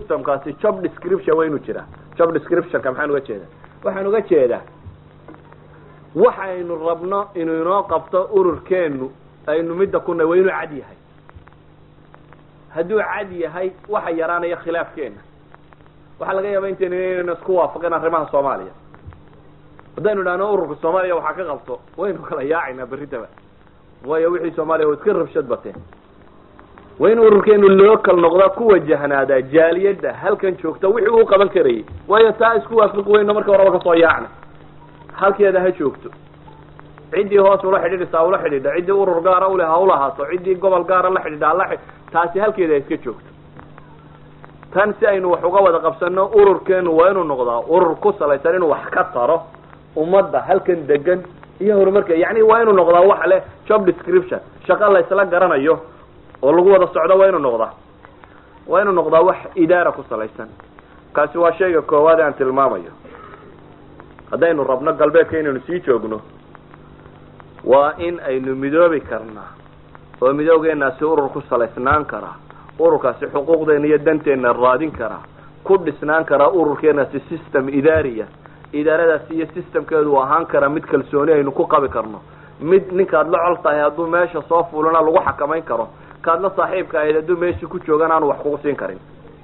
systemkaasi job description waa inuu jiraa job descriptionka maxaan uga jeedaa waxaan uga jeedaa waxaynu rabno inuu inoo qabto ururkeenu aynu midda ku nahy waa inuu cad yahay hadduu cad yahay waxa yaraanaya khilaafkeena waxaa laga yaaba intaynu inaynu isku waafaqin arrimaha soomaaliya haddaynu idhahno ururka soomaaliya waxaa ka qabto waynu kala yaacaynaa berritaba waayo wixii soomaaliya waa iska rabshad bateen waa in ururkeenu local noqdaa ku wajahnaadaa jaaliyadda halkan joogta wixii uu qaban karayay waayo taa isku waafiqi weyno marka horaba kasoo yaacna halkeeda ha joogto ciddii hoos ula xidhiidhisa ula xidhiidha ciddii urur gaara ule ha ulahaato ciddii gobol gaara la xidhiidha hala taasi halkeeda ha iska joogto tan si aynu wax uga wada qabsano ururkeenu waa inuu noqdaa urur ku salaysan inuu wax ka taro ummadda halkan degan iyo horumarka yani waa inuu noqdaa wax leh job description shaqo la isla garanayo oo lagu wada socdo waa inuu noqdaa waa inuu noqdaa wax idaara ku salaysan kaasi waa shayga koowaad ee aan tilmaamayo haddaynu rabno galbeedka inaynu sii joogno waa in aynu midoobi karnaa oo midoogeenaasi urur ku salaysnaan karaa ururkaasi xuquuqdeena iyo danteena raadin karaa ku dhisnaan karaa ururkeenaasi system idaariya idaaradaasi iyo systemkeedu u ahaan karaa mid kalsooni aynu ku qabi karno mid ninkaad la col tahay hadduu meesha soo fulana lagu xakamayn karo kaad la saaxiibka ahayd hadduu meesha ku joogan aanu wax kugu siin karin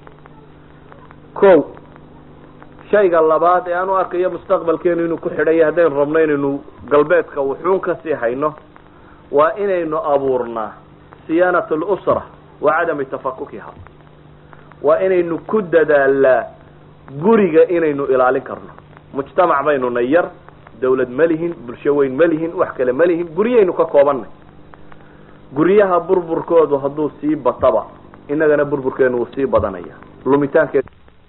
ko shayga labaad ee aan u arkayo mustaqbalkeenu inuu ku xidhaya haddaynu rabno inaynu galbeedka wuxuun kasii hayno waa inaynu abuurnaa siyaanat lusra wa cadami tafakukiha waa inaynu ku dadaalaa guriga inaynu ilaalin karno mujtamac baynu nay yar dawlad ma lihin bulsho weyn ma lihin wax kale ma lihin guryaynu ka koobannay guryaha burburkoodu hadduu sii bataba innagana burburkeenu wuu sii badanaya lumitaankeed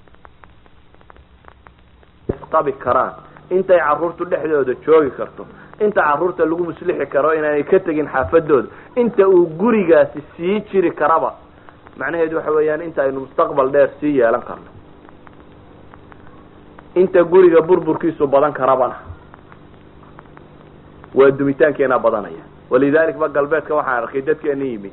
isqabi karaan intay carruurtu dhexdooda joogi karto inta carruurta lagu muslixi karo inaanay ka tegin xaafadooda inta uu gurigaasi sii jiri karaba macnaheedu waxa weeyaan inta aynu mustaqbal dheer sii yeelan karno inta guriga burburkiisu badan karabana waa dumitaankeena badanaya walidalik ba galbeedka waxaan arkay dadkeena yimi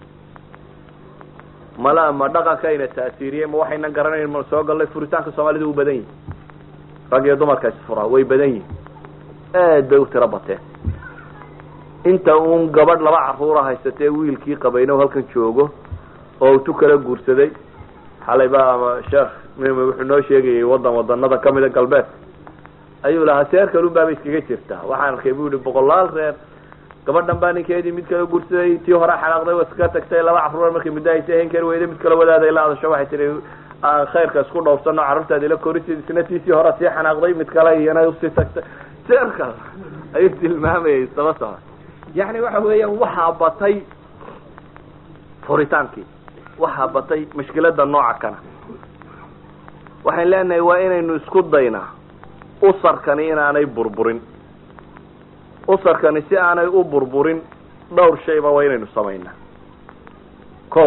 mala ma dhaqankayna taasiiriyey ma waxaynan garanayn ma soo gallay furitaanka soomaalida u badan yihin rag iyo dumarka isfuraa way badan yihin aad bay u tiro bateen inta uun gabadh laba carruura haysatee wiilkii qabayno halkan joogo oo tu kala guursaday xalay ba ama sheekh mim wuxuu noo sheegayay wadan wadanada kamida galbeedka ayuu lahaa seer kalun baaba iskaga jirtaa waxaan arkay bu yihi boqolaal reer gabadhan baa ninkeedii mid kala guursaday tii hore xanaaqday wa iska tagtay laba carruura markay muddo haysa hen kari weyday mid kala wadaaday la adasho waxay tihi aan khayrka isku dhowrsano carruurtaadi la korisid isna tiisii hore sii xanaaqday mid kale iyana usii tagtay seerkaas ayuu tilmaamayay saba saba yani waxa weeyaan waxaa batay furitaankii waxaa batay mashkilada nooca kana waxayn leenahay waa inaynu isku daynaa usarkani inaanay burburin usarkani si aanay u burburin dhowr shayba waa inaynu samaynaa ko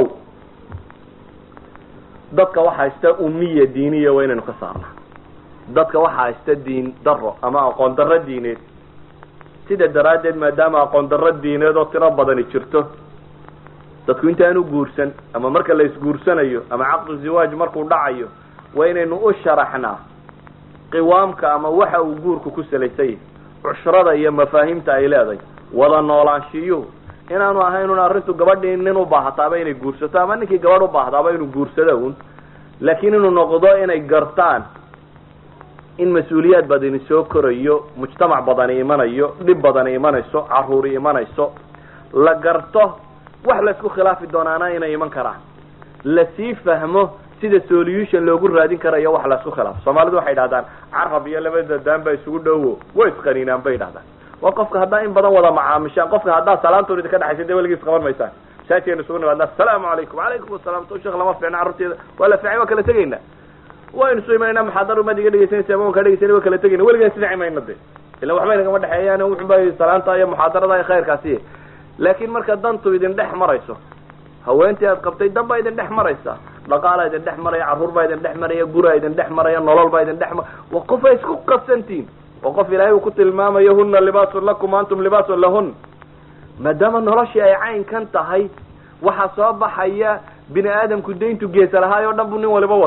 dadka waxa haysta umiya diiniya waa inaynu ka saarnaa dadka waxa haysta diin daro ama aqoon darro diineed sida daraaddeed maadaama aqoon darro diineed oo tiro badani jirto dadku intaanu guursan ama marka la isguursanayo ama caqdu ziwaaj markuu dhacayo waa inaynu u sharaxnaa qiwaamka ama waxa uu guurku ku salaysan yahay cushrada iyo mafaahiimta ay leedahay wada noolaanshiyuhu inaanu ahaynun arrintu gabadhii nin u baahataaba inay guursato ama ninkii gabadh u baahdaaba inuu guursado un laakiin inuu noqdo inay gartaan in mas-uuliyaad badani soo korayo mujtamac badani imanayo dhib badani imanayso caruuri imanayso la garto wax laysku khilaafi doonaana inay iman karaan lasii fahmo sida solution loogu raadin karayo wax laysku khilaafo soomaalidu waxay idhahdaan carab iyo labada daan baa isugu dhowo way isqaniinaan bay idhahdaan waa qofka haddaa in badan wada macaamishaan qofka haddaa salaantoon idinka dhexaysa dee weligiis qaban maysaan masaajkeenu isugu nimaadnaa asalaamu calaykum calaykum asalaam to sheekh lama fiicna carruurteeda waa la fiicay waa kala tegayna waynu soo imanayna maxaadar umaad iga dhegeysanaysa ama waan kaa dhegeysana waa kala tegayna weligaan isdhici mayna de ila waxba inagama dhexeeyaan wuxunba salaanta iyo muxaadarada iyo khayrkaasi laakiin marka dantu idin dhex marayso haweentii aad qabtay dan baa idin dhex maraysa dhaqaalaa idin dhex maraya carruur baa idin dhex maraya guraa idin dhex maraya nolol baa idin dhex mar waa qof ay isku qasantihin waa qof ilaahay uu ku tilmaamayo huna libaasun lakum antum libaasun lahun maadaama noloshii ay caynkan tahay waxaa soo baxaya bini aadamku dayntu geesa lahaay oo dhan buu nin waliba wataa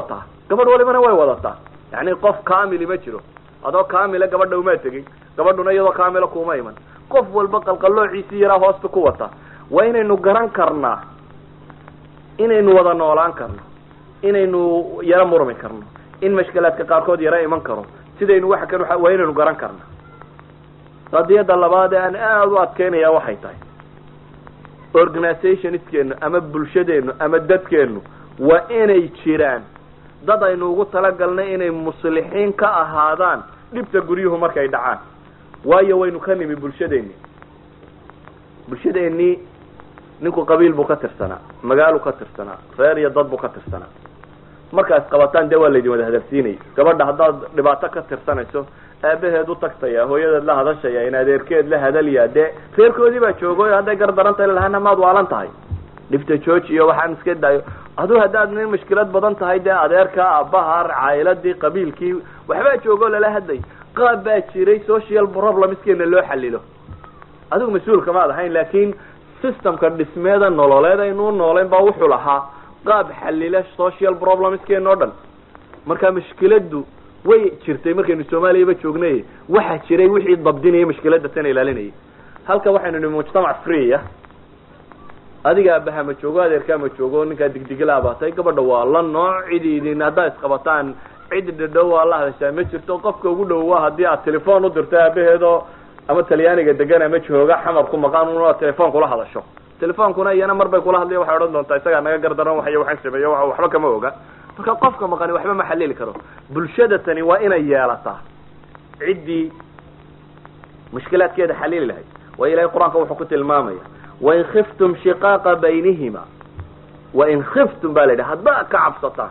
gabadh walibana way wadataa yani qof kamili ma jiro adoo kamila gabadha umaa tegin gabadhuna iyadoo kamila kuma iman qof walba qalqaloociisii yaraa hoosta ku wata waa inaynu garan karnaa inaynu wada noolaan karno inaynu yaro murmi karno in mashkilaadka qaarkood yaro iman karo sidaynu waxa kan waa inaynu garan karna qadiyadda labaad ee aan aada u adkeynaya waxay tahay organizationiskeenu ama bulshadeenu ama dadkeenu waa inay jiraan dad aynu ugu talagalnay inay muslixiin ka ahaadaan dhibta guryuhu markay dhacaan waayo waynu ka nimi bulshadeeni bulshadeennii ninku qabiil buu ka tirsanaa magaaluu ka tirsanaa reer iyo dad buu ka tirsanaa markaas qabataan dee waa laydin wada hadalsiinaya gabadha haddaad dhibaato ka tirsanayso aabaheed u tagtaya hooyadeed la hadashaya in adeerkeed la hadalyaa dee reerkoodii baa joogo hadday gardarantahay lahana maad waalan tahay dhibta jooji iyo waxaan iska daayo aduu haddaad nin mushkilad badan tahay dee adeerka aabbaha caayiladii qabiilkii waxbaa joogo lala hadlay qaab baa jiray social problemskeena loo xalilo adigu mas-uulka maad ahayn laakin systemka dhismeeda nololeed aynuu noolayn baa wuxuu lahaa qaab xalila social problemskeena o dhan marka mushkiladu way jirtay markaynu soomaaliyaba joognay waxaa jiray wixii dabdinaya mushkilada tana ilaalinayay halka waxaynu nihi mujtamac free ah adiga abaha ma joogo adeerkaa ma joogo ninkaa digdigila baatay gabadha waa la nooc cidi idin haddaad isqabataan cid dhadhow waa la hadashaa ma jirto qofka ugu dhow waa haddii aad telefoon u dirto aabaheedoo ama talyaaniga degan ama jooga xamar ku maqaan una telefoon kula hadasho telefoonkuna iyana mar bay kula hadlaya waxay odhan doontaa isagaa naga gardaran waxyo waxaan sameeyo waxba kama oga marka qofka maqani waxba ma xalili karo bulshada tani waa inay yeelataa ciddii mushkilaadkeeda xalili lahayd waa ilahay qur-aanka wuxuu ku tilmaamaya wain khiftum shiqaaqa baynihima wain khiftum ba la yidhi haddaad ka cabsataan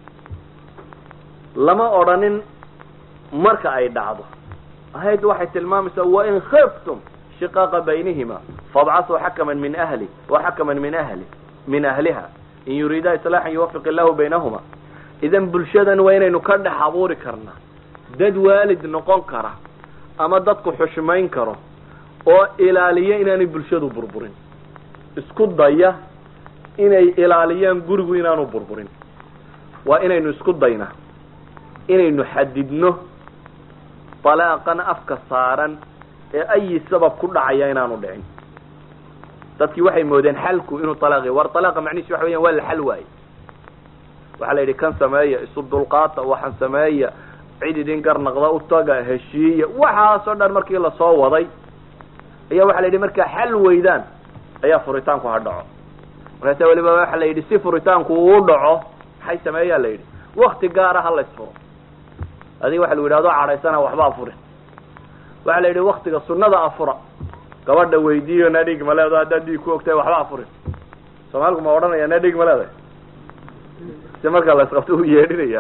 lama odhanin marka ay dhacdo ahayd waxay tilmaamaysaa wain khiftum shiqaaqa baynihima fabcasuu xakaman min ahli wa xakaman min ahli min ahliha in yuriida islaaxan yuwafiq illahu baynahuma idan bulshadan waa inaynu ka dhex abuuri karnaa dad waalid noqon kara ama dadku xushmayn karo oo ilaaliya inaanay bulshadu burburin isku daya inay ilaaliyaan gurigu inaanu burburin waa inaynu isku daynaa inaynu xadidno dalaaqan afka saaran ee ayi sabab ku dhacaya inaanu dhicin dadkii waxay moodeen xalku inuu alaaqi war alaaqa macnihiis waxa weyan waa la xal waaye waxaa la yidhi kan sameeya isu dulqaata waxaan sameeya cid idin garnaqda utaga heshiiya waxaasoo dhan markii lasoo waday ayaa waxa la yidhi markaa xal weydaan ayaa furitaanku ha dhaco markaasa weliba waxa la yidhi si furitaanku uu dhaco maxay sameeyaa la yidhi wakti gaara ha laysfuro adiga waxa lagu yidhahdo cadhaysana waxba afurin waxaa la yidhi waktiga sunada afura gabadha weydiiyo na dhig ma leedo haddaad dhiig ku ogtahay waxba afurin soomaaliku ma odhanaya na dhig ma leedahay si markaa laysqabto u yeedhinaya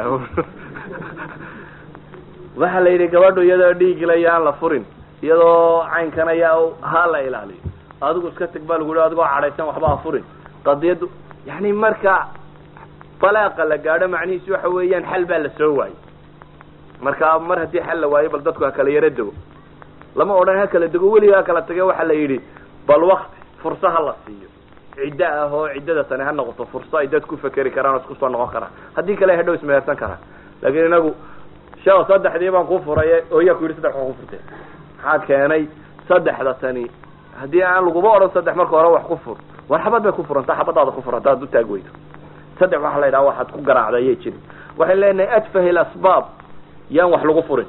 waxaa la yidhi gabadhu iyadoo dhiigila yaan la furin iyadoo caynkan ayaa ha la ilaaliyo adigu iska teg baa lagu yihi adigoo cadhaysan waxba afurin qadiyaddu yani marka dalaaqa la gaadho macnihiisu waxa weeyaan xal baa la soo waayey marka mar haddii xal la waayo bal dadku ha kala yaro dego lama odhan ha kala dego weliga ha kala tage waxaa la yidhi bal wakti fursa ha la siiyo ciddo ah oo ciddada tani ha noqoto furso ay dad ku fekeri karaan oo isku soo noqon karaan haddii kale hadhow ismehersan karaan laakiin inagu sheo saddexdii baan ku furay oo yaa ku yidhi saddex waa ku furtay maxaa keenay saddexda tani haddii aan laguma odhan saddex marka hore wax ku fur war xabad bay ku furantaa xabadaada ku fur haddaad u taag weydo saddex waxaa la yidhaha waxaad ku garaacda ayay jirin waxay leenahay adfahi lasbaab yaan wax lagu furin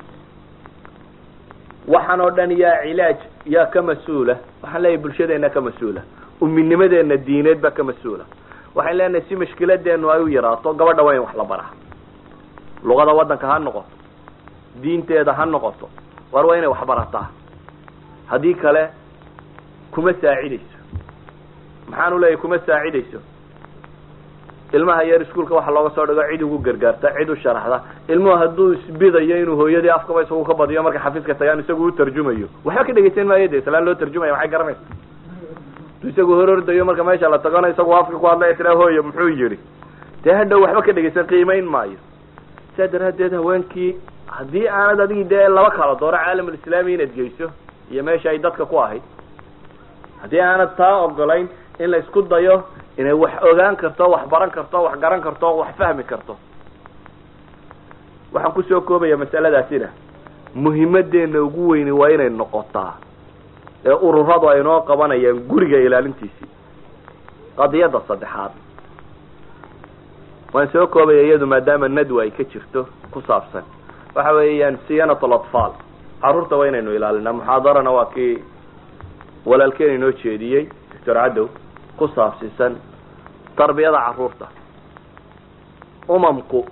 waxaan oo dhan yaa cilaaj yaa ka mas-uula waxaan leeyahay bulshadeena ka mas-uula uminimadeena diineed baa ka mas-uula waxaan leenahay si mashkiladeenu ay u yaraato gabadha waa in wax la baraa luqada waddanka ha noqoto diinteeda ha noqoto war waa inay wax barataa haddii kale kuma saacidayso maxaanu leeyahay kuma saacidayso ilmaha yar iskuolka waxa looga soo dhigo cid ugu gargaarta cid u sharaxda ilmuhu hadduu isbidayo inuu hooyadii afkaba isagu ka badiyo marka xafiiska tagaan isagu u tarjumayo waxba ka dhegeysan maayo de islaan loo tarjumaya maxay garanaysa haduu isagu horordayo marka meesha la tagana isagu afka ku hadlaya tiraa hooyo muxuu yidhi dee hadhow waxba ka dhegeysan qiimayn maayo saa daraaddeed haweenkii haddii aanad adigi dee laba kala dooro caalamulislaami inaad geyso iyo meesha ay dadka ku ahayd haddii aanad taa ogolayn in la isku dayo inay wax ogaan karto wax baran karto wax garan karto wax fahmi karto waxaan kusoo koobaya masaladaasina muhimadeena ugu weyni waa inay noqotaa ee ururadu ay noo qabanayaan guriga ilaalintiisii qadiyadda saddexaad waan soo koobaya iyadu maadaama nadwa ay ka jirto ku saabsan waxa weeyaan siyanat alatfaal carruurta waa inaynu ilaalinaa muxaadarana waa kii walaalkeen inoo jeediyey doctor cadow ku saabsiisan tarbiyada carruurta umamku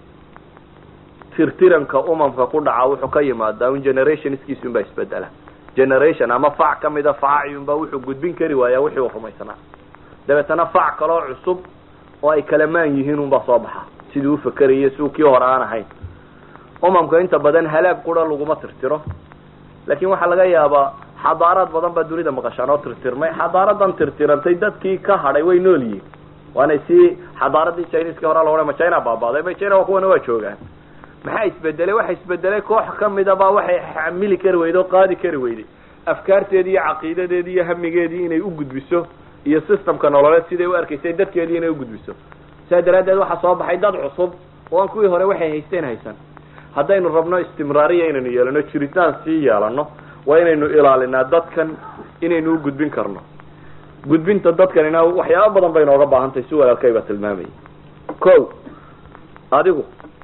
tirtiranka umamka ku dhaca wuxuu ka yimaadaa un generationskiisun baa isbedela generation ama fac ka mida faaciyunbaa wuxuu gudbin kari waayaa wixii uu rumaysanaa dabeetana fac kaloo cusub oo ay kalamaan yihiin unbaa soo baxa sidii u fakeraya si uu kii hore aan ahayn umamka inta badan halaag qura laguma tirtiro laakin waxaa laga yaabaa xadaaraad badan baa dunida maqashaan oo tirtirmay xadaaradan tirtirantay dadkii ka hadhay way nool yihiin waana si xadaaradii chineska hore la odhan ma china baabaaday ma china waa kuwana waa joogaan maxaa isbedelay waxa isbedelay koox kamida baa waxay xamili kari weyday oo qaadi kari weyday afkaarteedii iyo caqiidadeedii iyo hamigeedii inay u gudbiso iyo systemka nololeed siday u arkaysay dadkeedii inay ugudbiso saa daraaddeed waxaa soo baxay dad cusub oo aan kuwii hore waxay haysteen haysan haddaynu rabno istimraariya inaynu yeelano jiritaan sii yeelano waa inaynu ilaalinaa dadkan inaynu u gudbin karno gudbinta dadkanina waxyaaba badan bay nooga baahan tahay si walaalkayba tilmaamayay ko adigu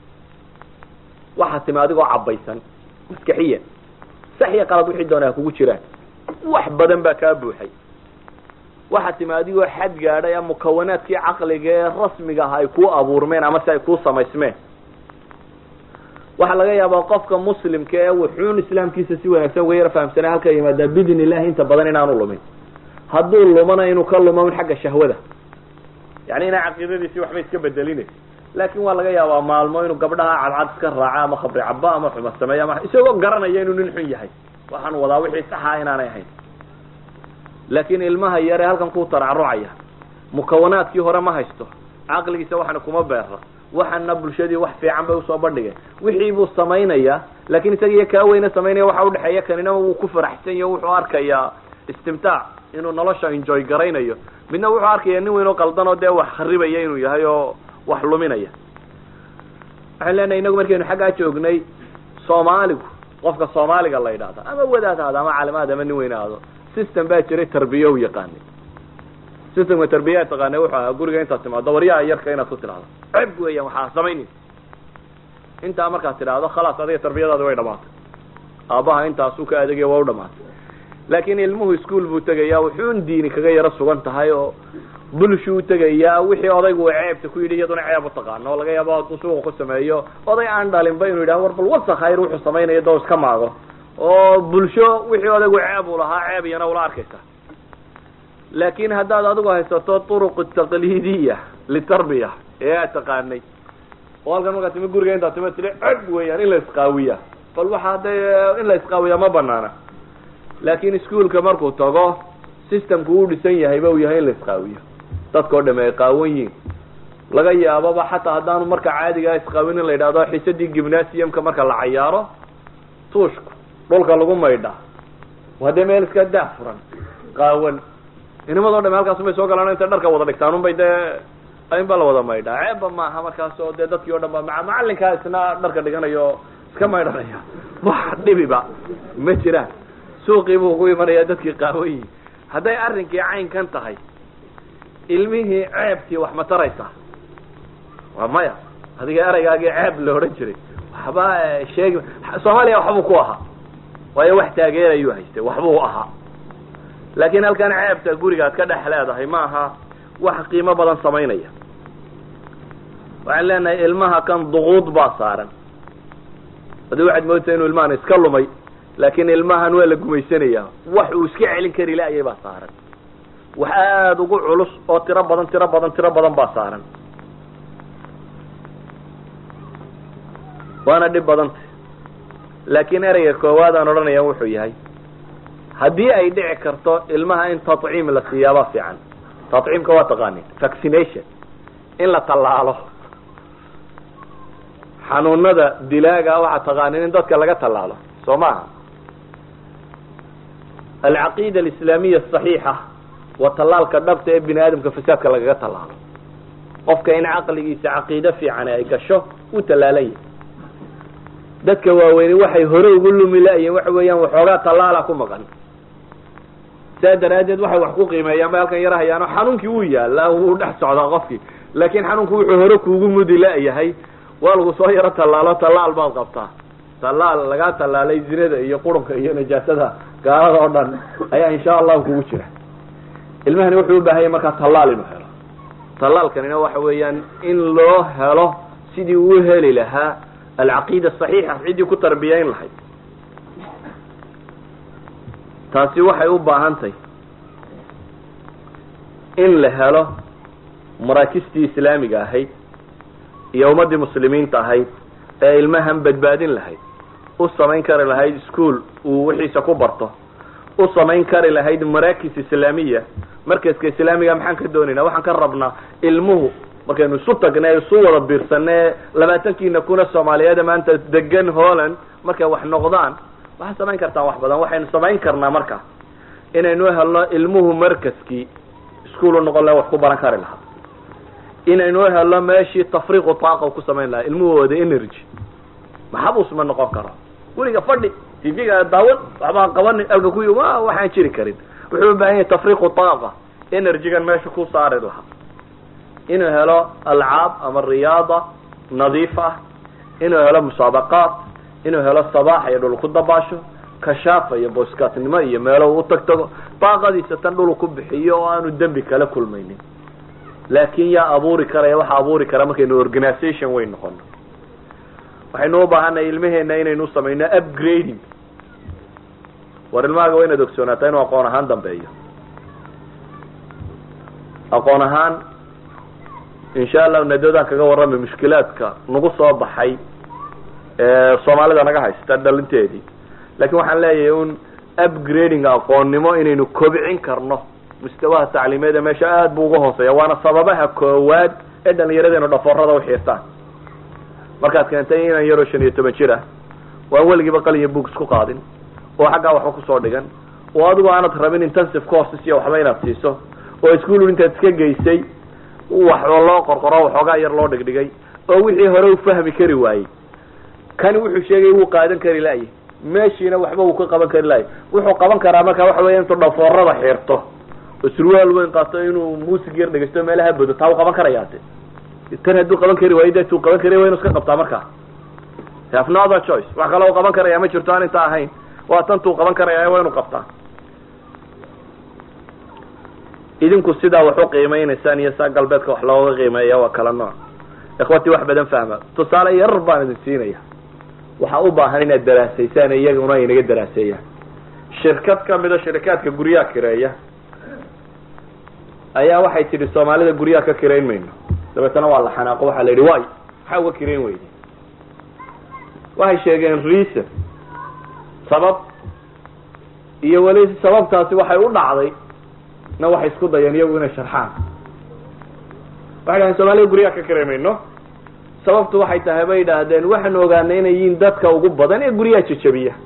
waxaa timi adigoo cabaysan maskaxiyan sax iyo qalad wixii doona ha kugu jiraan wax badan baa kaa buuxay waxaa timi adigoo xad gaadhay ama mukawanaadkii caqliga ee rasmiga ah ay kuu abuurmeen ama si ay kuu samaysmeen waxaa laga yaabaa qofka muslimka ee wuxuun islaamkiisa si wanaagsan uga yara fahamsanay halka yimaadaa bidn illahi inta badan inaanu lumin hadduu lumana inuu ka lumo un xagga shahwada yani inaa caqiidadiisii waxba iska bedelina laakin waa laga yaabaa maalmo inuu gabdhaha cadcad iska raaco ama khabri cabo ama xuma sameeyo ama isagoo garanaya inuu nin xun yahay waxaan wadaa wixii saxa inaanay ahayn laakin ilmaha yare halkan ku taracrucaya mukawanaadkii hore ma haysto caqligiisa waxana kuma beera waxana bulshadii wax fiican bay usoo bandhigeen wixii buu samaynaya lakin isaga iyo kaa weyne samaynaya waxa udhexeeya kanina wuu ku faraxsan yaho wuxuu arkayaa istimtaac inuu nolosha enjoy garaynayo midna wuxuu arkaya nin weyn oo qaldan oo dee wax kharibaya inuu yahay oo wax luminaya waxaan leenahay inagu markaynu xaggaa joognay soomaaligu qofka soomaaliga la yidhahda ama wadaad ahaado ama calimaad ama nin weyn ahaado system baa jiray tarbiya u yaqaanay systemka tarbiyaa taqaanay wuxuu ahaa guriga intaad timaado waryaha yarka inaad ku tidhahdo ceb weeyaan waxaa samaynays intaa markaad tidhaahdo khalaas adiga tarbiyadaadi way dhamaatay aabbaha intaasuu ka adeegaya waa u dhamaatay laakin ilmuhu ischool buu tegayaa wuxuun diini kaga yaro sugan tahay oo bulshuu tegayaa wixii odaygu ceebta ku yidhi iyaduna ceeb utaqaano oo laga yaabo hadduu suuqa ku sameeyo oday aan dhalinba inuu yidhaha war bal wasa khayr wuxuu samaynayo doo iska maago oo bulsho wixii odaygu ceeb uu lahaa ceeb iyana ula arkaysa laakin haddaad adigu haysato turuq taqliidiya litarbiya ee aad taqaanay oo halkan markaa timi guriga intaad tima tiri ceb weeyaan in la isqaawiya bal waxa de in la isqaawiya ma banaana laakin ischoolka markuu tago systemku uu dhisan yahayba uu yahay in la isqaawiyo dadka o dham ay qaawan yihin laga yaababa xataa haddaanu marka caadigaa isqaawin in la yidhahdo xisadii gymnasiumka marka la cayaaro tuushku dhulka lagu maydhaa waa dee meel iska daa furan qaawan inimado dham halkaasumay soo galaan intay dharka wada dhigtaan unbay dee in ba la wada maydhaa ceebba maaha markaas oo dee dadkii o dhan ba maa macalinkaa isna dharka dhiganayo iska maydhanaya wax dhibiba ma jiraan suuqii buu ku imanaya dadkii qaawan yihin hadday arrinkii caynkan tahay ilmihii ceebtii wax ma taraysaa waa maya adiga ereygaagii ceeb la odhan jiray waxba sheegi soomaaliya waxbuu ku ahaa waayo wax taageerayuu haystay waxbuu ahaa laakin halkan ceebta gurigaad ka dhex leedahay ma aha wax qiimo badan samaynaya waxaan leenahay ilmaha kan duquud baa saaran adi waxaad moodtaa inuu ilmahan iska lumay laakin ilmahan waa la gumaysanaya wax uu iska celin kari laayay baa saaran wax aada ugu culus oo tiro badan tiro badan tiro badan baa saaran waana dhib badanta laakin ereyga koowaad aan odhanaya wuxuu yahay haddii ay dhici karto ilmaha in tadciim la siiyaabaa fiican tadciimka waa taqaanin vaccination in la tallaalo xanuunada dilaaga waxaa taqaanin in dadka laga tallaalo soo maaha alcaqiida alislaamiya asaxiixa waa tallaalka dhabta ee bini aadamka fasaadka lagaga tallaalo qofka in caqligiisa caqiide fiican ay gasho uu tallaalan yahay dadka waaweyni waxay hore ugu lumi la-yiin waxa weeyaan waxoogaa tallaala ku maqan saa daraaddeed waxay wax ku qiimeeyaan bay halkan yar hayaano xanuunkii wuu yaalaa wuu dhex socdaa qofkii laakiin xanuunku wuxuu hore kuugu mudi la-yahay waa lagu soo yaro tallaalo tallaal baad qabtaa tallaal lagaa tallaalay zinada iyo qurunka iyo najaasada gaalada oo dhan ayaa insha allahu kugu jira ilmahani wuxuu u baahanya markaa tallaal inuu helo tallaalkanina waxa weeyaan in loo helo sidii uu heli lahaa alcaqiida saxiixa ciddii ku tarbiyayn lahayd taasi waxay u baahantahy in la helo maraakistii islaamiga ahayd iyo ummaddii muslimiinta ahayd ee ilmahan badbaadin lahayd u samayn kari lahayd ischool uu wixiisa ku barto u samayn kari lahayd maraakis islaamiya markaska islaamiga maxaan ka doonaynaa waxaan ka rabnaa ilmuhu markaynu isu tagnay isu wada biirsanee labaatankiina kuna soomaaliyeed maanta degan holland markay wax noqdaan waxaad samayn kartaan wax badan waxaynu samayn karnaa marka inaynu helno ilmuhu markaskii ischool u noqon laha wax ku baran kari lahaa inaynu helno meeshii tafriiqu taaqa ku samayn lahaa ilmuhooda energy maxabus ma noqon karo weliga fadhi tvga daawan waxbaan qabanin alka ku waxaan jiri karin wuxuu u baahan yahay tafriiqu taaqa energygan meesha ku saari lahaa inuu helo alcaab ama riyaada nadiif ah inuu helo musaabaqaat inuu helo sabaax iyo dhul ku dabaasho kashaafa iyo boskaatnimo iyo meelo uu tag tago daaqadiisa tan dhul ku bixiyo oo aanu dembi kala kulmaynin laakin yaa abuuri karaya waxa abuuri kara markaynu organisation weyn noqono waxaynu u baahanay ilmaheena inaynu samayno upgrading war ilmahaaga waa inaad ogsoonaataa inuu aqoon ahaan dambeeyo aqoon ahaan insha allahu nadadaan kaga warramay mushkilaadka nagu soo baxay soomaalida naga haysta dhalinteedii lakin waxaan leeyahay un upgrading aqoonnimo inaynu kobcin karno mustawaha tacliimeeda meesha aad bu uga hooseeya waana sababaha koowaad ee dhalinyaradeennu dhafoorada uxiirtaan markaad keentay inan yaroo shan iyo toban jir ah waan weligiiba qalinya book isku qaadin oo xaggaa waxba kusoo dhigan oo adigu aanad rabin intensive courses iyo waxba inaad siiso oo ischool intaad iska geysay wax loo qorqoro waxoogaa yar loo dhigdhigay oo wixii hore u fahmi kari waayey kani wuxuu sheegay wuu qaadan kari laayay meeshiina waxba wuu ka qaban kari laayay wuxuu qaban karaa marka waxa weya intuu dhafoorada xiirto oo surwaal weyn qaato inuu muusig yar dhegeysto meelaha bodo taa u qaban karayaa de tan hadduu qaban kari waayo de tuu qaban kari waa inu iska qabtaa markaa have no other choice wax kale u qaban karaya ma jirto aan inta ahayn waa tan tuu qaban karaya waa inu qabtaa idinku sidaa wax u qiimeynaysaan iyo saa galbeedka wax looga qiimeeya waa kala nooc ikhwati wax badan fahma tusaale yar baan idin siinaya waxaa u baahan inaad daraasaysaan iyaguna inaga daraaseeyaan shirkad kamida shirikaadka guryaha kireeya ayaa waxay tidhi soomaalida guryaha ka kirayn mayno dabeetana waa la xanaaqo waxaa la yidhi way maxaa uga kirayn weyday waxay sheegeen reason sabab iyo weli sababtaasi waxay u dhacday na waxay isku dayeen iyagu inay sharxaan waxay dhahdeen soomaalida guryaha ka kirayn mayno sababtu waxay tahay bay idhaahdeen waxaanu ogaanay inay yihiin dadka ugu badan ee guryaha jajabiya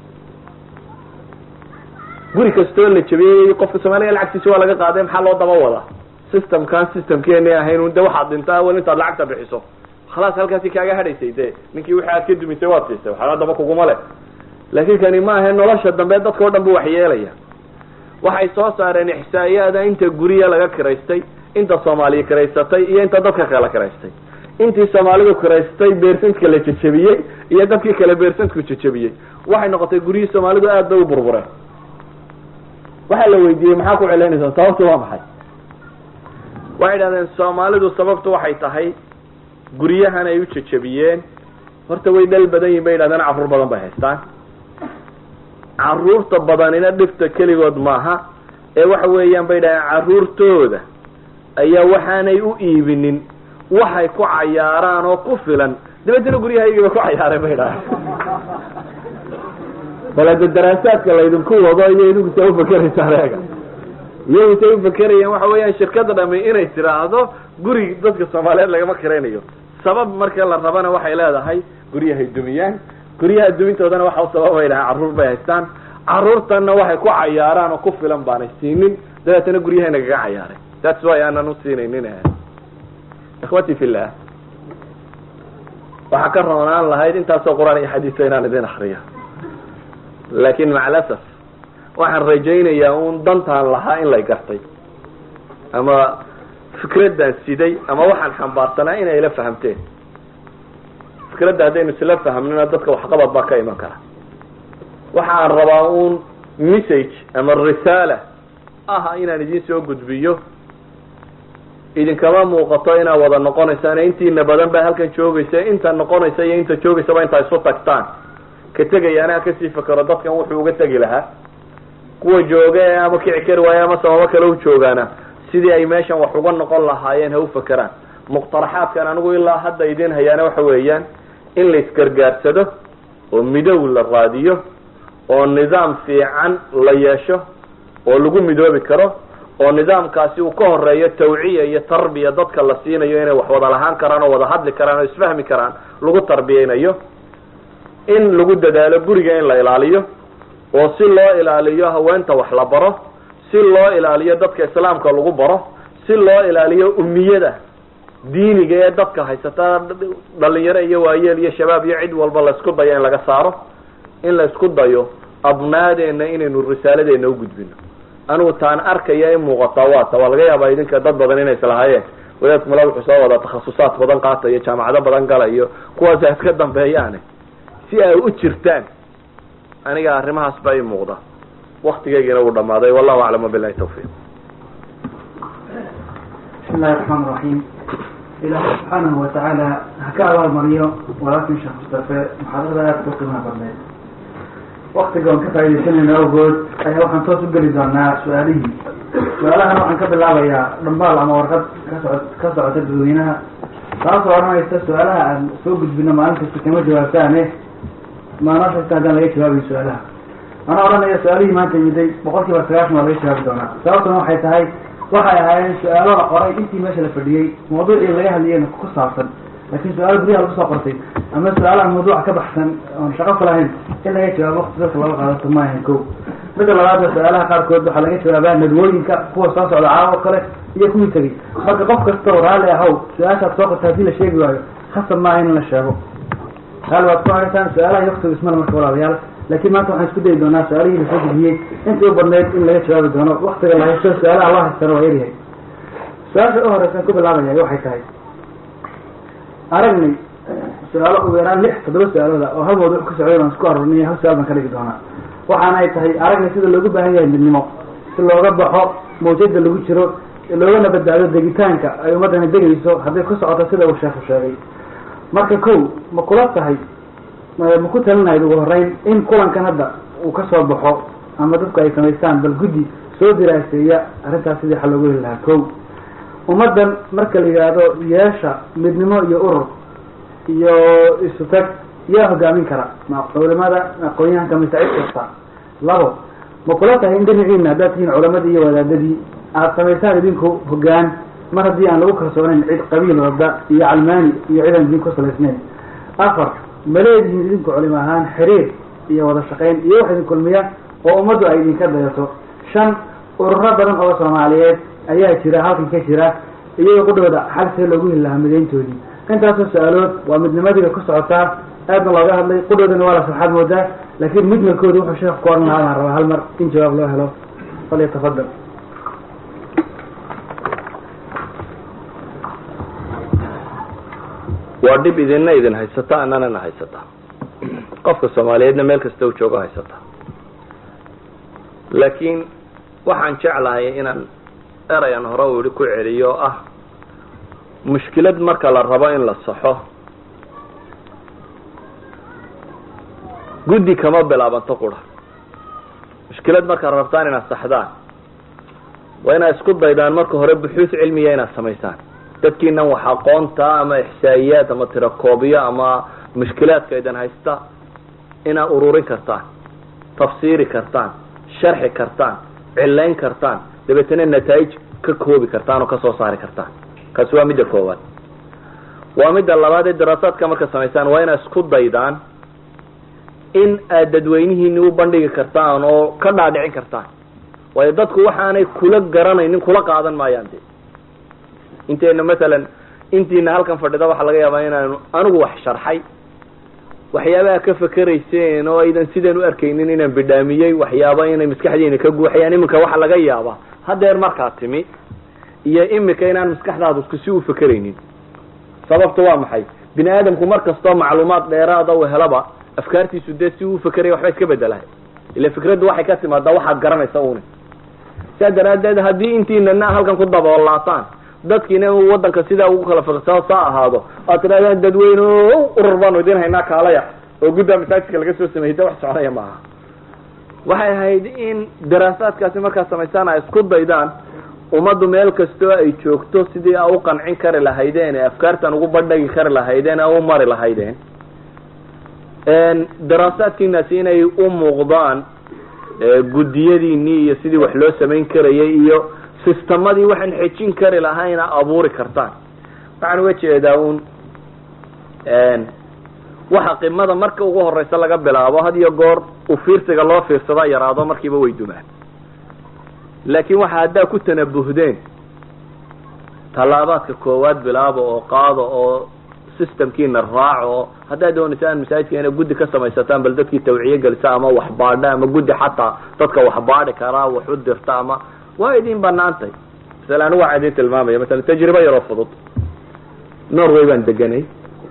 guri kastoo la jabiyey qofka soomaaliga lacagtiisa waa laga qaaday maxaa loo daba wadaa systemkan systemkeeni ahayn de waxaad dhintaa wel intaad lacagta bixiso khalaas halkaasi kaaga hadhaysay de ninkii wixii aad ka dumisay waad siisay waxaa daba kuguma leh laakin kani ma ahe nolosha dambe dadka o dhan bu waxyeelaya waxay soo saareen ixsaa'iyaada inta guriya laga kiraystay inta soomaaliya kiraysatay iyo inta dadka kala kiraystay intii soomaalidu kiraystay beersantka la jajabiyey iyo dadkii kale beersantku jajabiyey waxay noqotay guryihii soomaalidu aad bay u burbureen waxaa la weydiiyey maxaa ku celinaysaa sababtu waa maxay waxay idhahdeen soomaalidu sababtu waxay tahay guryahan ay u jajabiyeen horta way dhal badan yihin bay yidhahdeen carruur badan bay haystaan carruurta badanina dhibta keligood maaha ee waxa weeyaan bay yidhahdeen carruurtooda ayaa waxaanay u iibinin waxay ku cayaaraan oo ku filan dabeetana guryahaygaba ku cayaareen bay idhahdeen bal hadda daraasaadka laydinku wado iyo idinku sa ufakeraysaan eega iyagu say ufakerayaan waxa weeyaan shirkada dhami inay tiraahdo guri dadka soomaaliyeed lagama kiraynayo sabab marka la rabana waxay leedahay guryahay dumiyaan guryaha dumintoodana waxa u sababay dhahaan carruur bay haystaan carruurtanna waxay ku cayaaraan oo ku filan baanay siinin dabeetana guryahay nagaga cayaaray that's why aanan u siinaynin ikhwati fillah waxaa ka roonaan lahayd intaasoo qur-aan iyo xadiisa inaan idin akriyo laakin macalasaf waxaan rajaynayaa un dantaan lahaa in lay gartay ama fikraddan siday ama waxaan xambaarsanaa inay ila fahamteen fikradda haddaynu isla fahmnina dadka waxqabad baa ka iman kara waxaan rabaa un message ama risaala ah inaan idin soo gudbiyo idinkama muuqato inaad wada noqonaysaan intiina badan baa halkan joogaysa inta noqonaysa iyo inta joogaysaba intaa isu tagtaan ka tegayaana ha kasii fakero dadkan wuxuu uga tegi lahaa kuwa jooga ee ama kici kari waaye ama sababo kale u joogaana sidii ay meeshan wax uga noqon lahaayeen ha u fakeraan muqtaraxaadkan anigu ilaa hadda idin hayaana waxa weeyaan in la isgargaarsado oo midow la raadiyo oo nidaam fiican la yeesho oo lagu midoobi karo oo nidaamkaasi uu ka horeeyo tawciya iyo tarbiya dadka la siinayo inay wax wada lahaan karaan oo wada hadli karaan oo isfahmi karaan lagu tarbiyeynayo in lagu dadaalo guriga in la ilaaliyo oo si loo ilaaliyo haweenta wax la baro si loo ilaaliyo dadka islaamka lagu baro si loo ilaaliyo umiyada diiniga ee dadka haysata dhalinyaro iyo waayeel iyo shabaab iyo cid walba laisku dayo in laga saaro in la isku dayo abnaadeena inaynu risaaladeena ugudbino anigu taan arkaya in muuqataa waata waa laga yaabaa idinka dad badan inay islahaayeen wadaadku mala wuxuu soo wadaa takhasusaad badan qaatayo jaamacado badan galayo kuwaas ha iska dambeeyaane si ay u jirtaan aniga arrimahaas baa ii muuqda waktigeygina uu dhamaaday wallahu aclam wabilahi tawfiiq bismi illahi raxmaan raxiim ilaahay subxaanahu watacaala ha ka abaalmariyo walaalkin sheekh mustafe muxaadarada aada ku qiimaha badneed waktiga oon ka faaidaysanayno awgood ayaa waxaan toos u geli doonaa su-aalihii su-aalahan waxaan ka bilaabayaa dhambaal ama warqad kaso ka socota dadweynaha taasoo odhanaysa su-aalaha aan soo gudbino maalin kasta kama jawaabtaane maalin kasta haddaan laga jawaabayo su-aalaha anaa odhanaya su-aalihii maanta yimiday boqol kiiba sagaashan waa laga jawaabi doonaa sababtuna waxay tahay waxay ahaayeen su-aalo la qoray intii meesha la fadhiyey mawduucii laga hadlayeyna ku saabsan laakiin su-aalo guryaha lagu soo qortay ama su-aal aan mawduuca ka baxsan oon shaqo ku lahayn in laga jawaabo wakti dadka laga qaadato ma ahayn ko midda labaadna su-aalaha qaarkood waxaa laga jawaabaa nadwooyinka kuwa soo socda caawo kale iyo kuwii tegey marka qof kasta oo raalli ahow su-aashaad soo qorta hadii la sheegi waayo khasab maaha in la sheego raalli waad ku haysaan su-aalaha iyo waktiga ismale marka walaalayaal laakiin maanta waxaan isku dayi doonaa su-aalihii lasoo gudbiyey intii u badnayd in laga jawaabi doono waktiga la haysto su-aalaha loo haystana waa yaryahay su-aasha u horeysan ku bilaabaya waxay tahay aragnay su-aalo ugu yaraan lix toddoba su-aalooda oo hal mawduuc ka socday baan isku aroorniy hal su-aal baan ka dhigi doonaa waxaana ay tahay aragnay sida loogu baahan yahay midnimo si looga baxo mawjada lagu jiro loogana badbaado degitaanka ay ummaddani degayso hadday ku socoto sida uu sheekhu sheegay marka kow ma kula tahay ma ku talinahayd ugu horeyn in kulankan hadda uu ka soo baxo ama dadku ay samaystaan bal guddi soo diraaseeya arrintaas sidii xal loogu heli lahaa kow ummaddan marka la yidhaahdo yeesha midnimo iyo urur iyo isu tag yaa hogaamin kara ma culimada aqoon-yahanka mise cid kasta labo ma kula tahay in dhinaciina haddaad tihiin culamadii iyo wadaadadii aada samaysaan idinku hogaan mar haddii aan lagu kalsoonayn cid qabiil wada iyo calmaani iyo cid aan idin ku salaysnayn afar ma leedihiin idinku culimo ahaan xiriir iyo wada shaqayn iyo wax idin kulmiya oo ummaddu ay idinka dayato shan ururo badan oo soomaaliyeed ayaa jira halkan ka jira iyagoo qudhooda xal see loogu heli lahaa midayntoodii intaasoo su-aalood waa midnimadiga ku socotaa aadna looga hadlay qudhoodana waa la sarxaad moodaa laakiin mujmalkooda wuxuu sheekh ku oran lahaa baan rabaa hal mar in jawaab loo helo falyatafadal waa dhib idinna idin haysata annanana haysata qofka soomaaliyeedna meel kasta u joogo haysata laakiin waxaan jeclahay inaan erayan hore u ihi ku celiyo oo ah mushkilad marka la rabo in la saxo guddi kama bilaabanto qura mushkilad markaad rabtaan inaad saxdaan waa inaad isku daydaan marka hore buxuus cilmiya inaad samaysaan dadkiinan wax aqoonta ama ixsaa'iyaad ama tirakoobiyo ama mushkilaadka idan haysta inaad ururin kartaan tafsiiri kartaan sharxi kartaan cilayn kartaan dabeetana nataa'ij ka koobi kartaan oo kasoo saari kartaan kaasi waa midda koowaad waa midda labaad ee daraasaadka marka samaysaan waa inaad isku daydaan in aad dadweynihiini u bandhigi kartaan oo ka dhaadhicin kartaan waayo dadku waxaanay kula garanaynin kula qaadan maayaan de inteena masalan intiina halkan fadhida waxaa laga yaabaa inaanu anigu wax sharxay waxyaabaha ka fakerayseen oo aydan sidan u arkaynin inaan bidhaamiyey waxyaaba inay maskaxdiina ka guuxayaan iminka waxa laga yaabaa hadeer markaa timi iyo imika inaan maskaxdaadu isku si u fakeraynin sababtu waa maxay bini aadamku mar kastoo macluumaad dheeraada u helaba afkaartiisu dee si uu fakeraya waxba iska bedelahay ila fikraddu waxay ka timaadaa waxaad garanaysa une saa daraaddeed haddii intiinana halkan ku daboolaataan dadkiina wadanka sidaa ugu kala fiqsao saa ahaado aad tidhahdaan dadweyne o urur baanu idin haynaa kaalaya oo guddaa masaajidka laga soo sameeyey de wax soconaya maaha waxay ahayd in daraasaadkaasi markaad samaysaan ay isku daydaan ummaddu meel kastoo ay joogto sidii a u qancin kari lahaydeen ee afkaartan ugu bandhagi kari lahaydeen ee u mari lahaydeen daraasaadkiinaasi inay u muuqdaan guddiyadiinii iyo sidii wax loo samayn karayay iyo sistemadii waxaan xejin kari lahayna abuuri kartaan waxaan uga jeedaa un waxa qimada marka ugu horeysa laga bilaabo had iyo goor u fiirsiga loo fiirsadaa yaraado markiiba way dumaan laakiin waxa haddaa ku tanabuhdeen tallaabaadka koowaad bilaabo oo qaado oo systemkiina raaco oo haddaad doonaysaan masaajidka inay guddi ka samaysataan bal dadkii tawciye gelisa ama waxbaadha ama guddi xataa dadka waxbaadhi karaa wax u dirta ama waa idin banaantay masala anigu waxaa idin tilmaamaya masala tajribo yaroo fudud norway baan deganay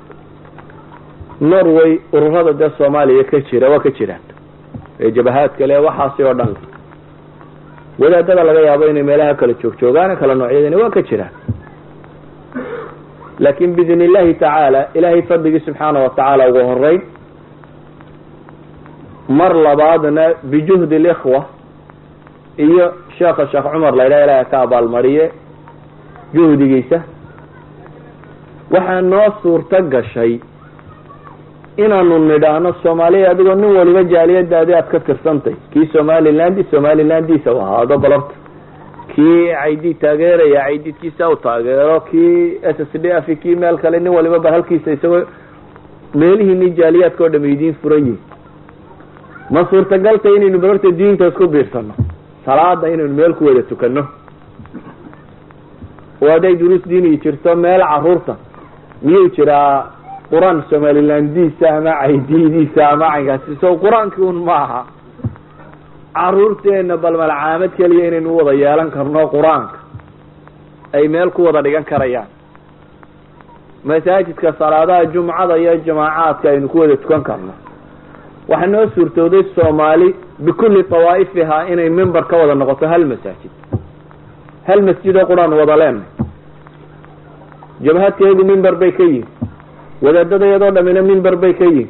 norway ururada dee soomaaliya ka jira waa ka jiraan ee jabahaadka le waxaasi oo dhan wadaadada laga yaabo inay meelaha kala joog joogaan kala noocyadani waa ka jiraan laakin biidn illahi tacaala ilahay fadligii subxaana watacaala ugu horeyn mar labaadna bijuhdi likhwa iyo sheekha sheekh cumar la ydhaha ilaha ka abaalmariye juhdigiisa waxaa noo suurto gashay inaanu nidhaahno soomaaliya adigoo nin waliba jaaliyadaadi aad ka tirsantay kii somaliland somalilandiisa u ahaado balorta kii caydi taageeraya caydidkiisa u taageero kii s s d f kii meel kale nin waliba ba halkiisa isagoo meelihiini jaaliyaadka o dham idiin furan yihin ma suurtagalta inaynu balorta diinta isku biirsano salaada inaynu meel ku wada tukano oo hadday duruus diini jirto meel caruurta miyuu jiraa qur-aan somalilandiisa ama caydidiisa ama caynkaasi so qur-aankii un maaha caruurteena bal malcaamad keliya inaynu u wada yeelan karno qur-aanka ay meel ku wada dhigan karayaan masaajidka salaadaha jumcada iyo jamaacaadka aynu ku wada tukan karno waxaa noo suurtooday soomaali bikulli tawaa'ifihaa inay member ka wada noqoto hal masaajid hal masjid oo qur-aan wada leenay jabhadkeedu member bay ka yihin wadaadadayadoo dhamina member bay ka yihin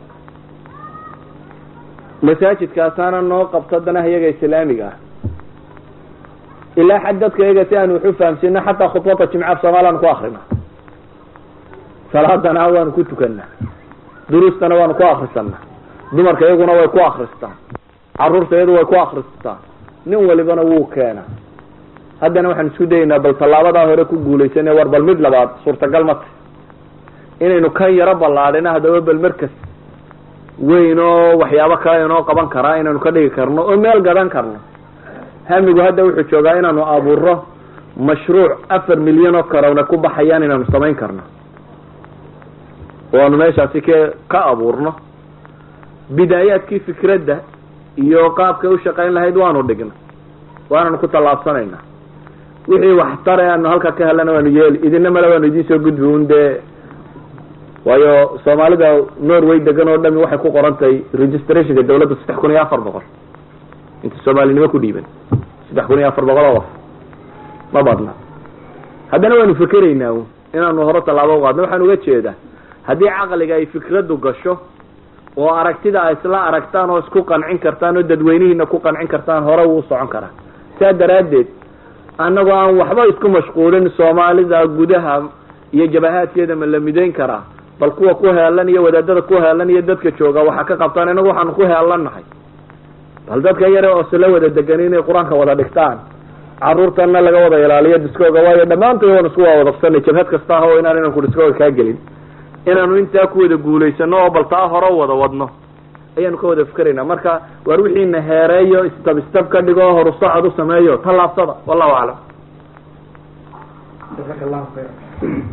masaajidkaasaana noo qabto danaha iyaga islaamiga ah ilaa xad dadka iyaga si aanu wax u fahamsino xataa khudbada jimcaaf soomaliaan ku akrina salaadana waanu ku tukanaa duruustana waanu ku akrisanaa dumarka iyaguna way ku akristaan caruurta iyadu way ku akristaan nin walibana wuu keenaa haddana waxaan isku dayaynaa bal tallaabadaa hore ku guulaysane war bal mid labaad suurtagal ma tahy inaynu kan yaro ballaadhina haddaba bal markas weyn oo waxyaabo kale inoo qaban karaa inaynu ka dhigi karno oo meel gadan karno hamigu hadda wuxuu joogaa inaanu abuuro mashruuc afar milyan oo karowna ku baxayaan inaanu samayn karno oo aanu meeshaasi ke ka abuurno bidaayaadkii fikradda iyo qaabkay u shaqayn lahayd waanu dhigna waananu ku tallaabsanayna wixii waxtare aanu halka ka helana waanu yeeli idina male waanu idiin soo gudbi un dee waayo soomaalida norway degan oo dhami waxay ku qoran tahay registrationka dawladda saddex kun iyo afar boqol inta soomaalinimo ku dhiiban saddex kun iyo afar boqol oo qof ma badna haddana waanu fikeraynaa inaanu hore tallaabo uqaadno waxaan uga jeedaa haddii caqliga ay fikraddu gasho oo aragtida ay isla aragtaan oo isku qancin kartaan oo dadweynihiina ku qancin kartaan hore wuu socon karaa saa daraaddeed annagoo aan waxba isku mashquulin soomaalida gudaha iyo jabahaadkeeda ma la midayn karaa bal kuwa ku heelan iyo wadaadada ku heelan iyo dadka jooga waxaa ka qabtaan inagu waxaanu ku heelannahay bal dadka yare oo sila wada degan inay qur-aanka wada dhigtaan caruurtana laga wada ilaaliyo diskooga waayo dhammaantood waan isku wawadabsanay jabhad kasta ah oo inaan inanku diskooga kaa gelin inaanu intaa ku wada guulaysano oo bal taa hore wada wadno ayaanu ka wada fikeraynaa marka waar wixiina heereeyo istab istab ka dhigo horu socod u sameeyo tallaabsada wallahu aclam jazaaka allahu khayra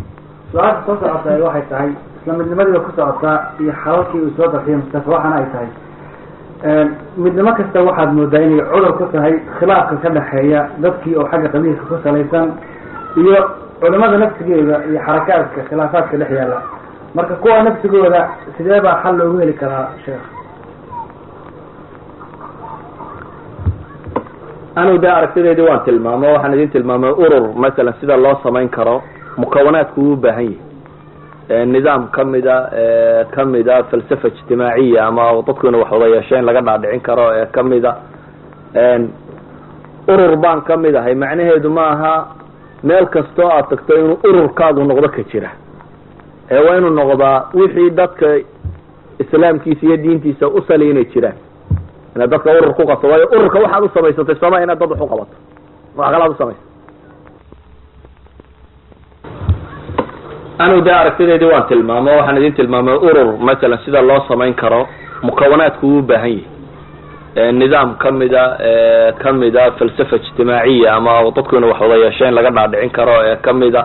su-aasha soo socota waxay tahay isla midnimadiiba ku socotaa iyo xalalkii uu soo darxiyay mustafa waxaana ay tahay midnimo kasta waxaad moodaa inay cudur ku tahay khilaafka ka dhexeeya dadkii oo xagga qabiilka ku salaysan iyo culimada nafsigeeda iyo xarakaadka khilaafaadka dhex yaalla marka kuwa nafsigooda sidee baa xal loogu heli karaa sheekh anigu dee aragtideedii waan tilmaamo waxaan idin tilmaamay urur masalan sida loo samayn karo mukawanaadku uu baahan yahay nidaam kamida kamida falsafa ijtimaaciya ama dadku ina wax wada yeesheen laga dhaadhicin karo ee kamida urur baan kamid ahay macnaheedu ma aha meel kastoo aad tagto inuu ururkaadu noqdo ka jira ee waa inuu noqdaa wixii dadka islaamkiisa iyo diintiisa usali inay jiraan inaad dadka urur ku qabto waayo ururka waxaad u samaysatay sooma inaad dad wax u qabato wax kalaad usamaysa anigu dee aragtideedii waan tilmaamo waxaan idin tilmaamay urur masalan sida loo samayn karo mukawanaadku uu baahan yahay nidaam kamida kamida falsafa ijtimaaciya ama dadku ina wax wada yeesheen laga dhaadhicin karo ee kamida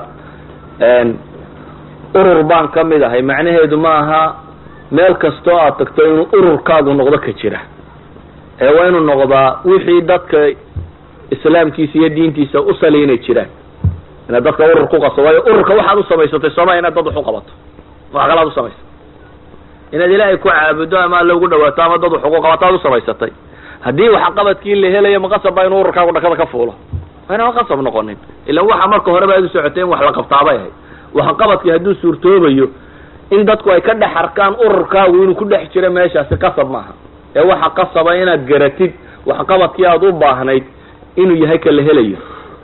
urur baan kamid ahay macnaheedu ma aha meel kastoo aad tagto inuu ururkaadu noqdo ka jira ee waa inuu noqdaa wixii dadka islaamkiisa iyo diintiisa usali inay jiraan inaad dadka urur ku qabto waayo ururka waxaad u samaysatay sooma inaad dad wax u qabato wax kalaad usamaysa inaad ilaahay ku caabudo ama alla ugu dhawaato ama dad wax ugu qabato aad usamaysatay haddii waxqabadkii la helayo maqasab baa inuu ururkaagu dhakada ka fuulo waa inaan qasab noqonin ilan waxa marka horeba aad u socotay in wax la qabtaabay ahayd waxqabadkii hadduu suurtoobayo in dadku ay ka dhex arkaan ururkaagu inuu ku dhex jiro meeshaasi qasab maaha ee waxa qasaba inaad garatid waxqabadkii aada u baahnayd inuu yahay ka la helayo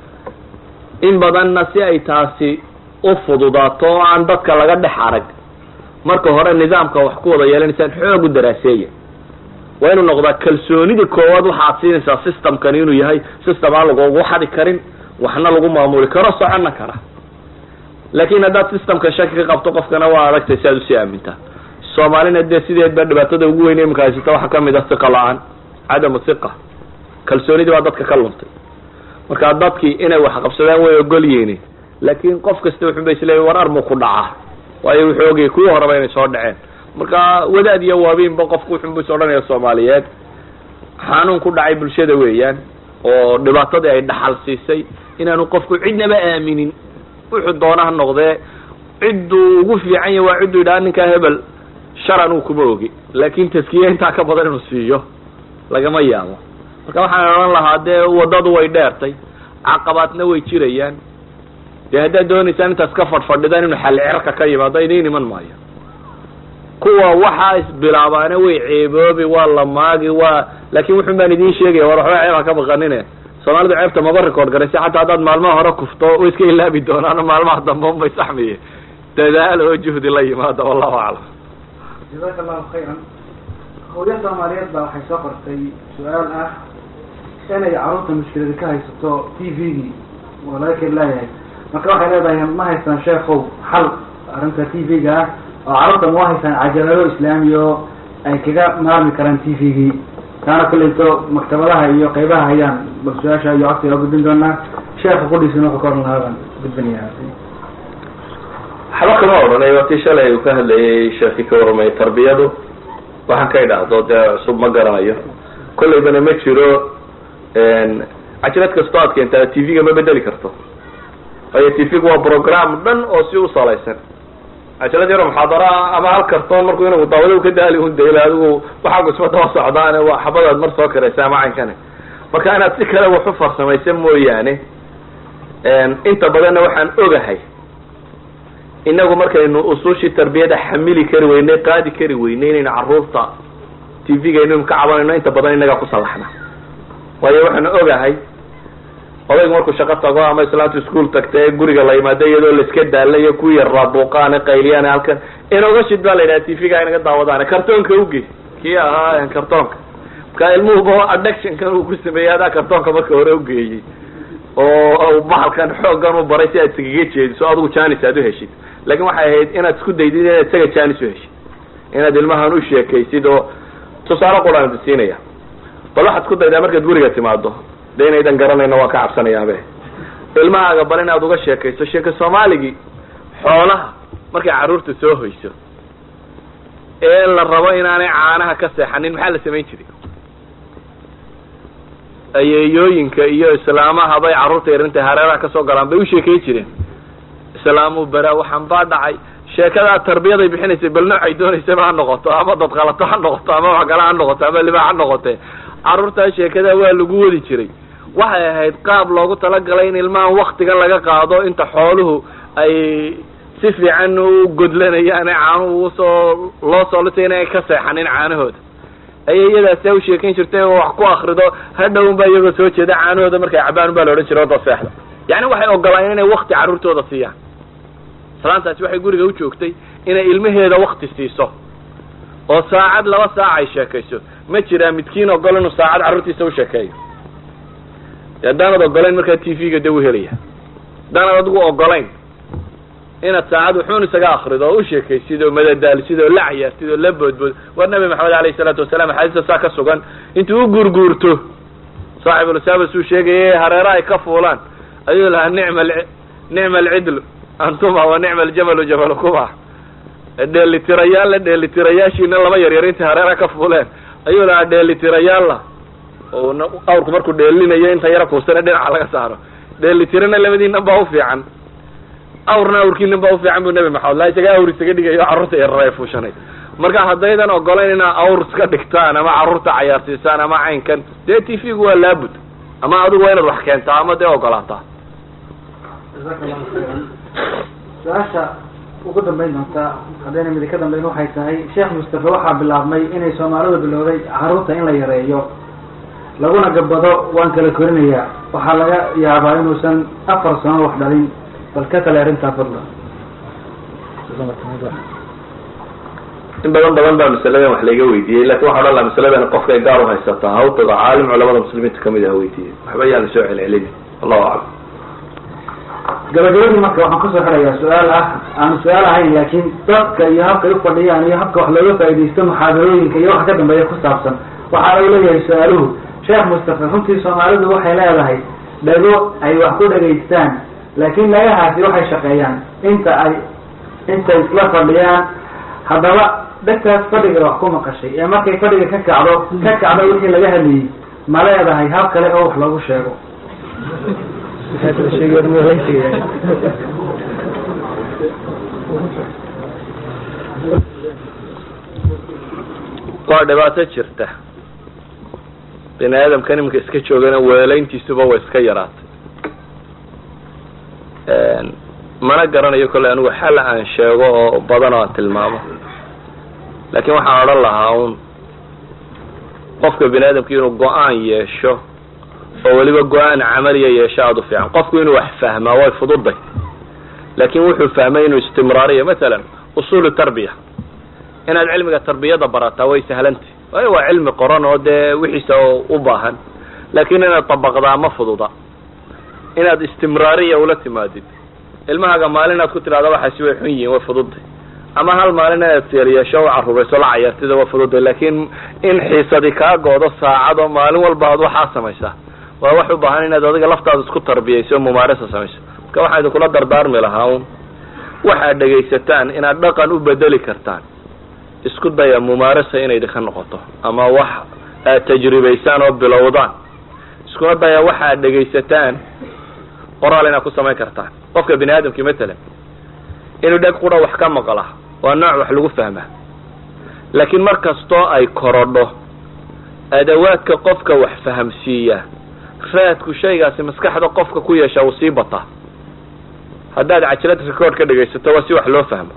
in badanna si ay taasi u fududaato oo aan dadka laga dhex arag marka hore nidaamka wax ku wada yeelanaysaan xoog u daraaseeya waa inuu noqdaa kalsoonida koowaad waxaad siinaysaa systemkani inuu yahay system aan lagugu xadi karin waxna lagu maamuli karo soconna kara laakin haddaad systemka shaki ka qabto qofkana waa adagtay si aad usii aamintaa soomaalina dee sideedba dhibaatada ugu weyn imika haysata waxaa kamid a siqa la-aan cadamu siqa kalsoonidii baa dadka ka luntay marka dadkii inay wax qabsadaan way ogol yihiin laakin qof kasta wuxun ba isleeya war armu ku dhacaa waayo wuxuu ogayay kuwii horeba inay soo dhaceen marka wadaad iyo waabiinba qofku wuxun bu is odhanaya soomaaliyeed xanuun ku dhacay bulshada weeyaan oo dhibaatadii ay dhaxal siisay inaanu qofku cidnaba aaminin wuxuu doona ha noqdee cidduu ugu fiican yahy waa cidduu yidhaha ninkaa hebel sharan uu kuma ogi laakin taskiye intaa ka badan inuu siiyo lagama yaabo marka waxaan odhan lahaa dee waddadu way dheertay caqabaadna way jirayaan dee haddaad doonaysaan intaas ka fadhfadhidaan inuu xalli cerka ka yimaado idiin iman maayo kuwa waxaa isbilaabaana way ceeboobi waa la maagi waa laakin wuxun baan idiin sheegaya war waxba ceeb ha ka baqanine soomaalidu ceebta maba record garaysa xataa haddaad maalmaha hore kufto way iska ilaabi doonaan maalmaha dambe un bay saxmiye dadaal oo juhdi la yimaado wallahu aclam jazaaka allahu khayran hooyo soomaaliyeed baa waxay soo qortay su-aal ah inay carruurta mushkilada ka haysato t v-gii oo laga keli leeyahay marka waxay leedahay ma haystaan sheekow xal arrinta t v-ga ah oo carruurta ma haystaan cajalado islaami oo ay kaga maarmi karaan t v-gii taana kulleyto maktabadaha iyo qeybaha hayaan bal su-aasha iyo codsiga gudbin doonaa sheekha kudhiisina wuxuu ka oran lahaa baan gudbinayaa waxba kama odhanay waa tii shalay uu ka hadlayay sheekii ka warramay tarbiyadu waxaan ka idhaahdo dee cusub ma garanayo kollaybana ma jiro cajirad kastoo aad keentaa t v-ga ma bedeli karto waayo t v-gu waa program dhan oo si u salaysan cajalad yaro muxaadara ama hal kartoon markuu inagu daawada ka daali un dayla adigu waxaagu isma daba socdaane waa xabadaad mar soo karaysa ama caynkane marka inaad si kale wax u farsamaysa mooyaane inta badanna waxaan ogahay inagu markaynu usuushii tarbiyada xamili kari weynay qaadi kari weynay inaynu carruurta t v-ga inaynu ka cabanayno inta badan inagaa ku salaxna waayo waxaan ogahay odaygu markuu shaqo tago ama islaantu ischool tagta ee guriga la yimaado iyadoo laiska daalayo ku yar raabuuqaane qayliyaan halkan inoga shid baa la yidhaha t v-ga inaga daawadaane kartoonka uge kii ahaa kartoonka marka ilmuhuba addictionkan uu ku sameeyey adaa kartoonka marka hore ugeeyey oo bahalkan xooggan u baray si aad iskaga jeediso adigu janis aad uheshid laakin waxay ahayd inaad isku daydid inaad isaga janis uheshid inaad ilmahan u sheekaysid oo tusaale quraan siinaya bal waxaad isku daydaa markaad guriga timaado de inaydan garanayno waan ka cabsanayaabe ilmahaaga bal inaad uga sheekayso sheeka soomaaligii xoolaha markay carruurta soo hoyso ee la rabo inaanay caanaha ka seexanin maxaa la samayn jiray ayeeyooyinka iyo islaamaha bay carruurta yarinta hareeraha kasoo galaan bay u sheekey jireen islaamu bara waxaan baa dhacay sheekadaa tarbiyaday bixinaysay bal noocay doonaysaba ha noqoto ama dadqalato ha noqoto ama waxgala ha noqoto ama libaax ha noqote carruurtaa sheekadaa waa lagu wadi jiray waxay ahayd qaab loogu talagalay in ilmahan waktigan laga qaado inta xooluhu ay si fiican u godlanayaan ee caanuhu usoo loo soo lisay inay ka seexanin caanahooda ayay iyadaasa u sheekayn jirtay oo wax ku akrido hadhown baa iyagoo soo jeeda caanahooda markay cabaan baa la odhan jiray oda seexda yani waxay ogolaayeen inay wakti carruurtooda siiyaan islaantaasi waxay guriga u joogtay inay ilmaheeda wakti siiso oo saacad laba saac ay sheekayso ma jiraa midkiin ogol inuu saacad carruurtiisa u sheekeeyo haddaanad ogolayn markaa t v-ga de u helaya haddaanad adigu ogolayn inaad saacad wuxuun isaga akrido oo u sheekaysid oo madadaalsid oo la cayaartid oo la boodbood war nabi maxamed alayhi salaatu wasalaam axaadiista saa ka sugan intuu u gurguurto saaxibulasabas uu sheegaya hareera ay ka fuulaan ayuu lahaa nicma nicma alcidlu antuma wa nicma aljamalu jamalukuma dheelitirayaalla dheelitirayaashiina laba yaryar intay hareera ka fuuleen ayuu lahaa dheelitirayaalla oo awrku markuu dheelinayo inta yara kuusane dhinaca laga saaro dheelitirana labadiinan baa ufiican awrna awrkiinan baa ufiican bu nabi maxamed la isaga awr isaga dhigayo carruurta yarar ay fuushanay marka haddaydan ogolayn inaa awr iska dhigtaan ama carruurta cayaarsiisaan ama caynkan dee t v-gu waa laabud ama adigu waa inaad wax keentaa ama dee ogolaataa su-aasha ugu dambayn doonta haddayna midi ka dambayn waxay tahay sheekh mustafe waxaa bilaabmay inay soomaalidu bilowday carruurta in la yareeyo laguna gabado waan kala korinayaa waxaa laga yaabaa inuusan afar sano wax dhalin bal ka kale arrintaa fadla in badan badan baa masaladan wax layga weydiiyey lakin waxa odhan laha masaladan qofkay gaar uhaysataa ha u tago caalim culamada muslimiinta kamid ah weydiiyey waxba yaan lasoo celcelin allahu aclam gabagabadii marka waxaan kusoo xirayaa su-aal ah aan su-aal ahayn laakiin dadka iyo habkay ufadhiyaan iyo habka wax looga faaidaysto muxaadarooyinka iyo waxa ka dambeeya ku saabsan waxaa lagu leeyahay su-aaluhu sheekh mustafe runtii soomaalidu waxay leedahay dhago ay wax ku dhagaystaan laakiin dhagahaasi waxay shaqeeyaan inta ay intay isla fadhiyaan haddaba dhegtaas fadhiga wax ku maqashay ee markay fadhiga ka kacdo ka kacdo wixii laga hadlayey ma leedahay hab kale oo wax loogu sheego waa dhibaato jirta bini aadamkan iminka iska joogana weelayntiisuba way iska yaraatay mana garanayo kolley anigu xal aan sheego oo badan oo aan tilmaamo laakiin waxaan odhan lahaa un qofka bini aadamka inuu go-aan yeesho oo weliba go-aan camaliya yeesho aada u fiican qofku inuu wax fahmaa way fududay laakin wuxuu fahmay inuu istimraariyo masalan usuulu tarbiya inaad cilmiga tarbiyada barataa way sahlantay waayo waa cilmi qoran oo dee wixiisa u baahan laakin inaad dabaqdaa ma fududa inaad istimraariya ula timaadid ilmahaaga maalin inaad ku tidhahda waxaasi way xun yihiin way fududay ama hal maalin inaad seeriyeesho o carruurayso la cayaartida waa fududay laakin in xiisadi kaa goodo saacad oo maalin walba aad waxaa samaysaa waa wax u baahan inaad adiga laftaada isku tarbiyayso o mumaarasa samayso marka waxaan idinkula dardaarmi lahaa un waxaad dhegaysataan inaad dhaqan u bedeli kartaan isku daya mumaarasa inay idinka noqoto ama wax aad tajribaysaan oo bilowdaan iskuna daya waxaad dhegaysataan qoraal inaad ku samayn kartaan qofka bini aadamkii matalan inuu dheg qura wax ka maqla waa nooc wax lagu fahmaa laakiin mar kastoo ay korodho adawaadka qofka wax fahamsiiya raadku shaygaasi maskaxda qofka ku yeesha uu sii bataa haddaad cajalad record ka dhegaysato waa si wax loo fahmo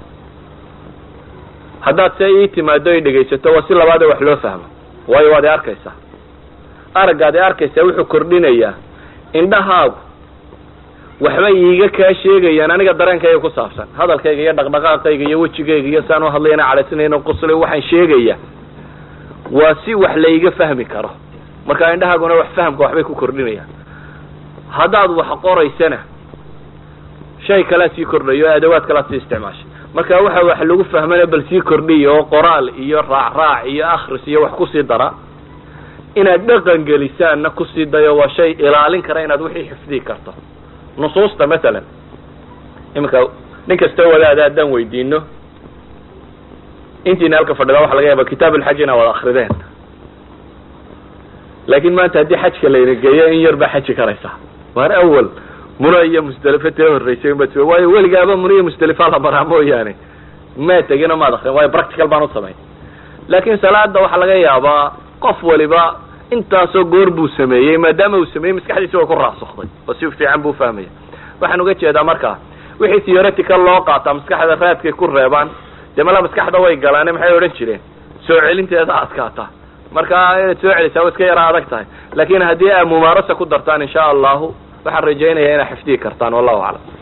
haddaad se ii timaado ay dhegaysato waa si labaadee wax loo fahmo waayo waad i arkaysaa araggaad i arkaysaa wuxuu kordhinayaa indhahaagu waxbay iiga kaa sheegayaan aniga dareenkayga ku saabsan hadalkayga iyo dhaqdhaqaaqayga iyo wejigayga iyo saan uhadlayana cadhaysanayn qoslay waxaan sheegaya waa si wax layga fahmi karo marka indhahaaguna wax fahamka waxbay ku kordhinayaan haddaad wax qoraysana shay kalea sii kordhayo o adawaad kalea sii isticmaashay marka waxa wax lagu fahmana bal sii kordhiya oo qoraal iyo raacraac iyo akris iyo wax kusii dara inaad dhaqan gelisaanna kusii dayo waa shay ilaalin kara inaad wixii xifdii karto nusuusta masalan iminka nin kastoo wadaada haddaan weydiino intiina halka fadhida waxa laga yaaba kitaab ulxaj inaa wada akrideen laakin maanta haddii xajka layna geeyo in yar baa xaji karaysa waar awal muna iyo musdelifa tee horreysay unbad waayo weligaaba muna iyo musdelifa la maraa mooyaane maa tegino maad akrin waayo practical baan u samayn laakin salaada waxaa laga yaabaa qof waliba intaasoo goor buu sameeyey maadaama uu sameeyey maskaxdiisi way ku raasukday oo si fiican buu fahmaya waxaan uga jeedaa marka wixii theoretical loo qaataa maskaxda raadkay ku reebaan dee mala maskaxda way galaane maxay odhan jireen soo celinteeda adkaata marka inaad soo celisaa wa iska yara adag tahay laakin haddii aa mumaarasa ku dartaan insha allahu waxaan rajaynaya inaad xifdihi kartaan wallahu aclam